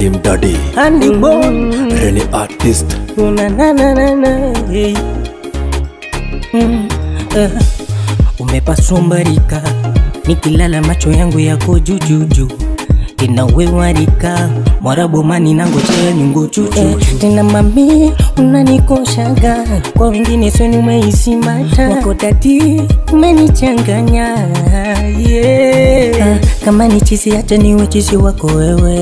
Slim Daddy, Andy Boy Rene Artist, na na na na na hey. mm, uh, umepasumbarika nikilala macho yangu yako jujuju inawewarika mwarabomani nangochea nyungu chuchu eh, tena mami unanikoshaga kwa wengine sweni umeisimata wako dadi umenichanganya yeah. ah, kama ni chizi acha niwe chizi wako wewe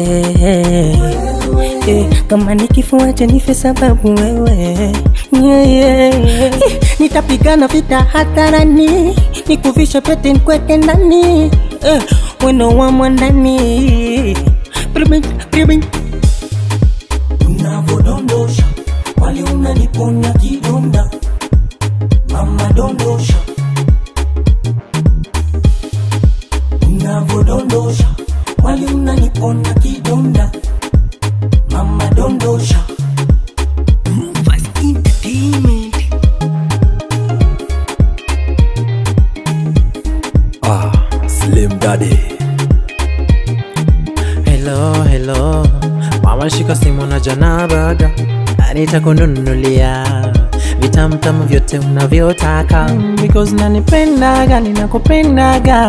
eh, kama ni kifo acha nife sababu wewe yeah, yeah. Eh, nitapigana vita hadharani nikuvisha pete nkweke ndani eh, weno wa mwandani Bribing, bribing. unavodondosha wali unaniponya kidonda mama dondosha unavodondosha wali unaniponya kidonda mama dondosha ah, Slim Daddy, Hello, hello, mama shika simu na jana baga, nitakununulia vitamtamu vyote unavyotaka because nanipendaga, ninakupendaga,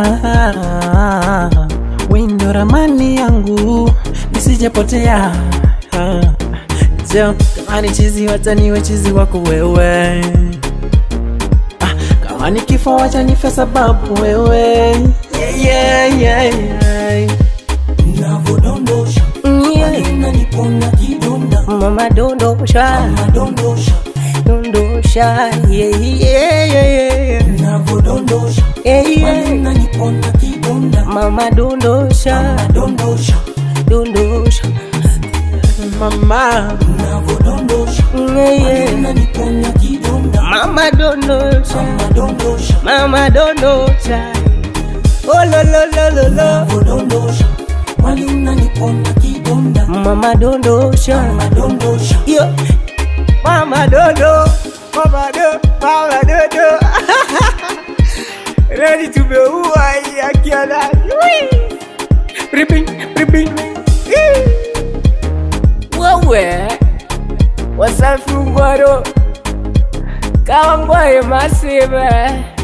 wendo ramani yangu nisijepotea. Jo, kama ni chizi wacha niwe chizi wako wewe, Ah, kama ni kifo wacha nife sababu wewe yeah, yeah, yeah, yeah. unavodondosha Yeah. wali unaniponya kidonda mama dondosha mama dondosha dondosha yeah, yeah, yeah, yeah. unavodondosha Yeah, wali yeah. unaniponya kidonda mama dondosha mama dondosha dondosha mama unavodondosha yeah, yeah. unaniponya kidonda mama dondosha mama dondosha mama dondosha oh lo lo lo lo lo unavodondosha wali unaniponya kidonda mama dondosha mama dondosha yo mama dondo mama do mama dondo ready to be uai akiana ripping ripping wewe wasafi ngwaro kawa ngwaye masive